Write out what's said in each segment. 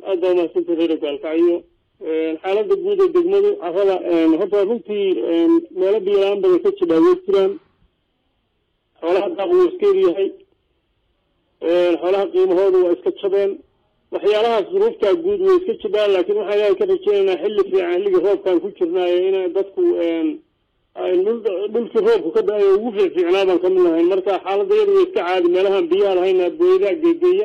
aad baa umahadsanta reer gaalkacyo xaaladda guud ee degmadu carrada horta runtii meelo biyola-aan badan ka jira way jiraan xoolaha daaq wuu iska eryahay xoolaha qiimahooda waa iska jabeen waxyaalahaas duruuftaa guud way iska jiraan laakiin waxaan ilaahay ka rajeynaynaa xilli fiican xilligii roobkaan ku jirnaayo ina dadku dhulkii roobku ka da-ay ugu fiicfiicnaa baan kamid lahayn marka xaaladda iyadu way iska caadi meelahaan biyaha lahayna booydaa geegeeya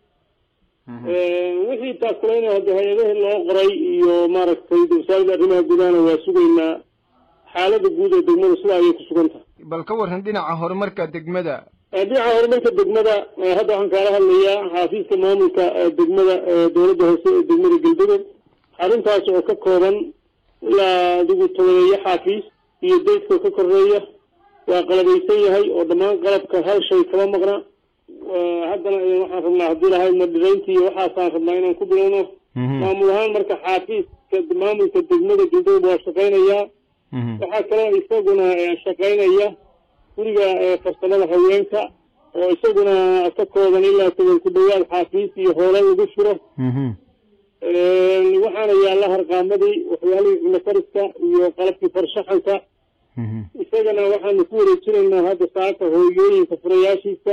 wixii taakulayna hadda hay-adahii loo qoray iyo maaragtay wasaaradda arrimaha gudahana waa sugaynaa xaaladda guud ee degmada sidaa ayay ku sugan tahay bal ka warran dhinaca horumarka degmada dhinaca horumarka degmada hadda waxaan kaala hadlayaa xaafiiska maamulka degmada dowladda hoose ee degmada galbedood xaruntaas oo ka kooban ilaa adigu tobaneeyo xaafiis iyo daydkoo ka koreeya waa qalabaysan yahay oo dhammaan qalabka hal shay kama maqna haddana waxaan rabnaa haddii lahayd madhirayntii iyo waxaasaan rabnaa inaan ku bilowno maamul ahaan marka xaafiiska maamulka degmada galbedood waa shaqaynayaa waxaa kaloo isaguna shaqaynaya guriga farsamada haweenka oo isaguna ka kooban ilaa toban ku dhawaad xaafiis iyo hoole lagu furo waxaana yaalla harqaamadii waxyaalihii cunofariska iyo qalabkii farshaxanka isagana waxaanu ku wareejinaynaa hadda saaka hooyooyinka furayaashiisa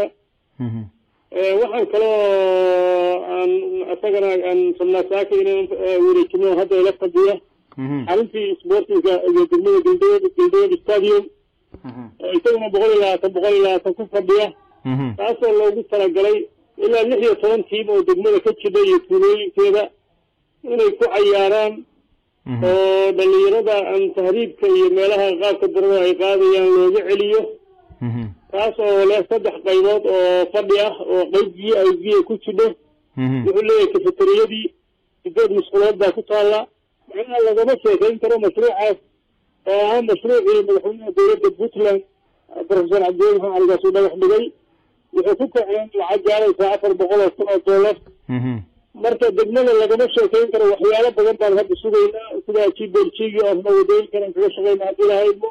waxaan kaloo aan isagana aan rabnaa saaka inaan wareejino hadda ila fadhiya xaruntii sportinga iyo degmada galdood galdood stadium oo isaguna boqol iyo labaatan boqol iyo labaatan ku fadhiya taasoo loogu talagalay ilaa lix iyo toban tiim oo degmada ka jidha iyo tuulooyinkeeda inay ku cayaaraan oo dhalinyarada aan tahriibka iyo meelaha qaabka darada ay qaadayaan looga celiyo taas oo leh saddex qaybood oo fadhi ah oo qayb biyo ay biyo ku jidho wuxuu leeyahay kafateriyadii sideed musqulood baa ku taalla macnaha lagama sheekayn karo mashruucaas oo ahaa mashruucii madaxweynaha dowladda puntland professor cabdiweli maxamed caligaas uu dhagax dhigay wuxuu ku kaceen lacag gaaraysaa afar boqol oo kun oo dollar marka degmada lagama sheekayn karo waxyaalo badan baan hadda sugaynaa sida jiberjigi oo asna wadooyinkan aan kaga shaqayna haddii lahaydmo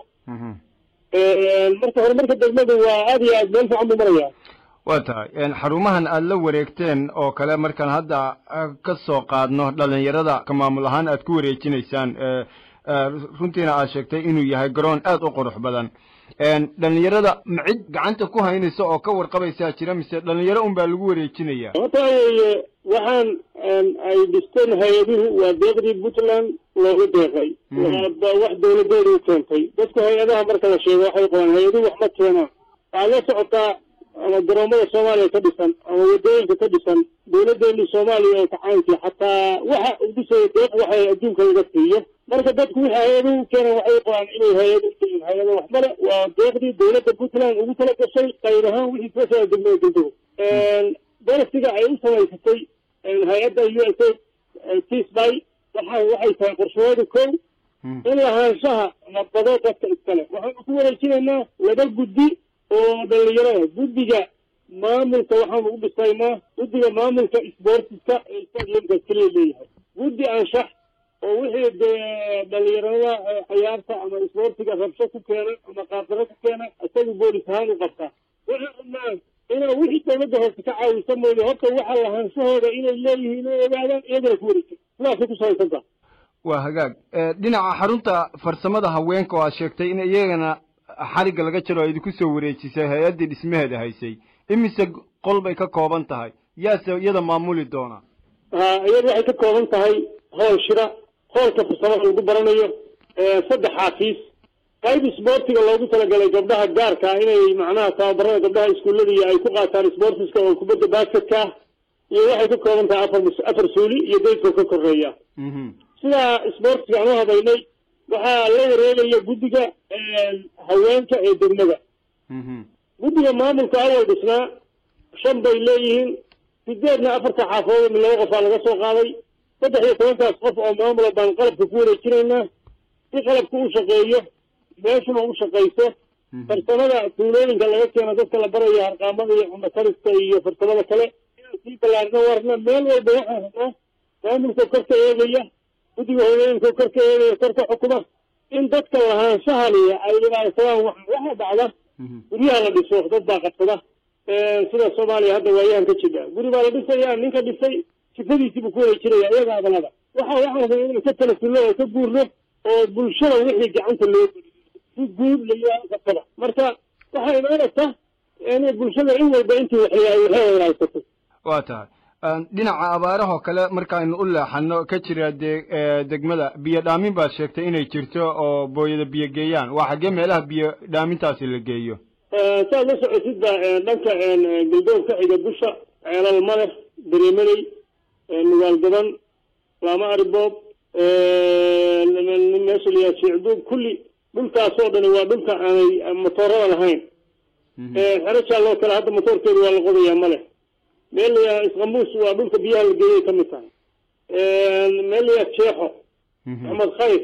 marka horumarka degmadu waa aad iyo aad meel fiican buu maraya waa tahay xarumahan aada la wareegteen oo kale markaan hadda ka soo qaadno dhalinyarada ka maamul ahaan aad ku wareejinaysaan runtiina aad sheegtay inuu yahay garoon aada u qurux badan dhalinyarada ma cid gacanta ku haynaysa oo ka warqabaysaa jira mise dhalinyaro un baa lagu wareejinaya horta weye waxaan ay dhisteen hay-aduhu waa deeqdii puntland loogu deeqay wax dawladeeda u keentay dadku hay-adaha marka la sheego waxay qabaan hay-aduhu wax ma keenaan waxaad la socotaa ama garoomada soomaaliya ka dhisan ama wadooyinka ka dhisan dawladdeeni soomaaliya oo kacaankii xataa waxa udhisaya deeq waxay adduunka laga siiyo marka dadku wixii hay-aduhu u keenan waxay qabaan inay hay-ad uyihiin hay-ada wax male waa deeqdii dawladda puntland ugu tala gashay qayb ahaan wixii kasoo degmada galdow darasiga ay u samaysatay hay-adda u s a tisby waxa waxay tahay qorshahooda kow in lahaanshaha nabado dadka iskale waxaanu ku wareejinaynaa laba guddi oo dhalinyarada guddiga maamulka waxaanu u dhisaynaa guddiga maamulka sportiska ee stadiumka keliya leeyahay guddi anshax oo wixii dee dhalinyarada cayaarta ama sportiga rabsho ku keena ama qaabdaro ku keena isagu boolis ahaan u qabtaa waxaan rabnaa inaa wixii dawladda hoose ka caawisa mooye horta waxa lahaanshahooda inay leeyihiin oo ogaadaan iyagana ku wareejin sidaasay ku salaysantaa waa hagaag dhinaca xarunta farsamada haweenka oo aad sheegtay in iyagana xarigga laga jaro o idinku soo wareejisay hay-addii dhismaheeda haysay imise qol bay ka kooban tahay yaase iyada maamuli doona ha iyadu waxay ka kooban tahay hool shira hoolka farsamada lagu baranayo saddex xaafiis qayb isboortiga loogu talagalay gabdhaha gaarka inay macnaha tababarada gabdhaha iskuullada iyo ay ku qaataan sportiska oo kubadda basketka iyo waxay ka kooban tahay afar afar suuli iyo daydkoo ka koreeya sidaa sportiga aan u habaynay waxaa la wareegaya guddiga haweenka ee degmada guddiga maamulka awal dhisnaa shan bay leeyihiin sideedna afarta xaafadood min laba qofaa laga soo qaaday saddex iyo tobankaas qof oo maamula baan qalabka ku wareejinaynaa si qalabka u shaqeeyo meeshuna u shaqayso farsamada tuulooyinka laga keeno dadka la barayo harqaamada iyo cunakariska iyo farsamada kale inaan sii ballaarno warna meel walba waxaan rabnaa maamulka kor ka eegaya guddiga hooyooyinka kor ka eegaya kor ka xukuma in dadka lahaanshahani ay ilaalisadaan waxaa dhacda guryaha la dhiso dad baa qabsada sida soomaaliya hadda waayahan ka jira guri baa la dhisaya ninka dhisay sifadiisiibuu ku wareejinaya iyaga adanada waxa waxaan rabay inaan ka talasulno oo ka guurno oo bulshada wixii gacanta loo si guud layaaqatada marka waxay imaanaysaa inay bulshada in walba intii waxyaay waxay walaaysato waa tahay dhinaca abaarahoo kale markaaynu u leexano ka jira de degmada biyo dhaamin baad sheegtay inay jirto oo booyada biyo geeyaan waa xaggee meelaha biyo dhaamintaasi la geeyo saad la socotid ba dhanka galdoon ka xiga busha ceelal maleh dareemaley nugaal gaban laama ariboob meesha layaa sheecduub kulli dhulkaasoo dhani waa dhulka aanay motoorada lahayn xero jaalloo kale hadda motoorkeedu waa la qodayaa maleh meel layaa isqamuus waa dhulka biyaha la geeyay ka mid tahay meel layaa jeexo axmed khayr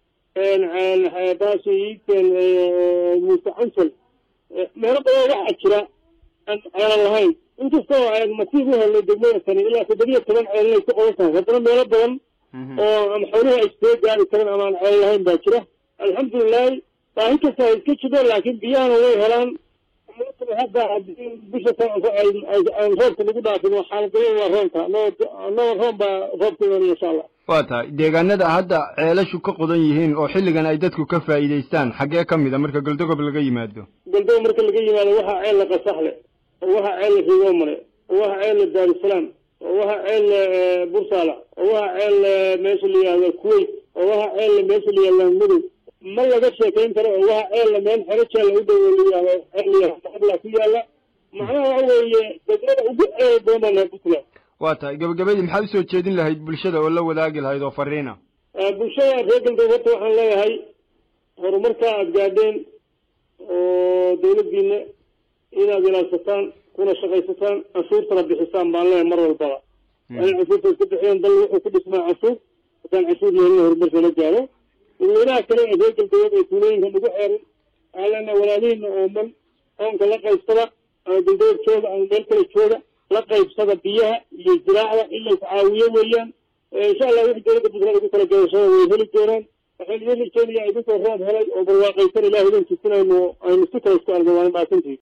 baasi muuse cansal meelo badan waxaa jira aan ceelan lahayn inkastoo masiib u helnay degmada tani ilaa toddobiya toban ceelanay ku qodan tahay haddana meelo badan oo ama xooluhu ay soo gaari karan ama aan ceel lahayn baa jira alxamdulilahi baahi kasta ay iska jiro laakiin biyahana way helaan hadda bisha aan roobka lagu dhaafin xaaladaya waa roonka annaga roon baa roobka imanaya insha allah waa tahay deegaanada hadda ceelashu ka qodan yihiin oo xilligan ay dadku ka faa'iidaystaan xaggee ka mid a marka galdogob laga yimaado galdogob marka laga yimaado waxaa ceel la qasaxle oo waxaa ceel la rigoomale oo waxaa ceel la daarusalaam oo waxaa ceel bursaala oo waxaa ceel meesha la yihahdo kuwait oo waxaa ceel meesha la yihahdo madow ma laga sheekayn karo oo waxa ceella meel xero jaalla u dhow layaado ceel layaala ku yaala macnaha waxa weeye degmada ugu ceel badan baa nahay puntland waa tahay gabagabadii maxaad usoo jeedin lahayd bulshada oo la wadaagi lahayd oo fariina bulshada reer galbeed horta waxaan leeyahay horumarka aada gaadheen oo dawladdiina inaad ilaadsataan kuna shaqaysataan canshuurtana bixisaan baan leeyahay mar walbaba waa in canshuurta iska bixiyeen dal wuxuu ku dhismaa canshuur haddaan canshuur lehelin horumarka la gaaro dadweynaha kale ee reer galbeed ee tuulooyinka nagu xeeran aalana walaalihiina ooman oonka la qaybsada ama galbeed jooga ama meel kale jooga la qaybsada biyaha iyo ziraacda in la iscaawiyo weeyaan insha allah wixii dowladda puntland ugu kala gadashada way heli doonaan waxaan idin rajeynayaa idinkoo roob helay oo barwaaqaysan ilaah idin tusinayno aynu si kale isku argo waana maasantihi